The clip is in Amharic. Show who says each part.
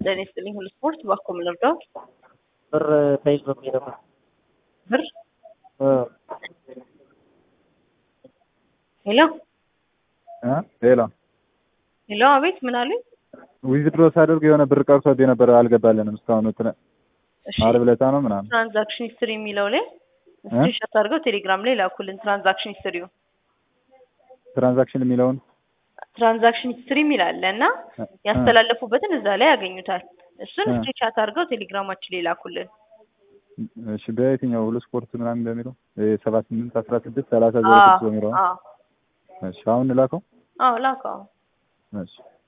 Speaker 1: ጤና ይስጥልኝ ሁሉ ስፖርት ባኮ ምን ልርዳዎት?
Speaker 2: ብር ተይዞብኝ ነበር።
Speaker 1: ብር
Speaker 2: እ
Speaker 1: ሄሎ
Speaker 3: እ ሌላ
Speaker 1: ሄሎ፣ አቤት ምን አሉኝ?
Speaker 3: ዊዝድሮ ሳደርግ የሆነ ብር ቀርቶብኝ ነበር፣ አልገባልንም እስካሁን እንትን
Speaker 1: እሺ
Speaker 3: ዓርብ ዕለት ነው ምናምን።
Speaker 1: ትራንዛክሽን ሂስትሪ የሚለው ላይ ስክሪንሾት አድርገው ቴሌግራም ላይ ላኩልን። ትራንዛክሽን ሂስትሪው
Speaker 3: ትራንዛክሽን የሚለውን
Speaker 1: ትራንዛክሽን ሂስትሪ የሚል አለ እና ያስተላለፉበትን እዛ ላይ ያገኙታል። እሱን
Speaker 3: እ።
Speaker 1: ስክሪንሾት አድርገው ቴሌግራማችን ላይ ላኩልን።
Speaker 3: እሺ፣ በየትኛው ሁሉ ስፖርት ምናምን በሚለው ሰባ ስምንት አስራ ስድስት ሰላሳ ዜሮ ስድስት በሚለው
Speaker 1: አዎ
Speaker 3: እሺ፣ አሁን ላከው።
Speaker 1: አዎ ላከው።
Speaker 3: እሺ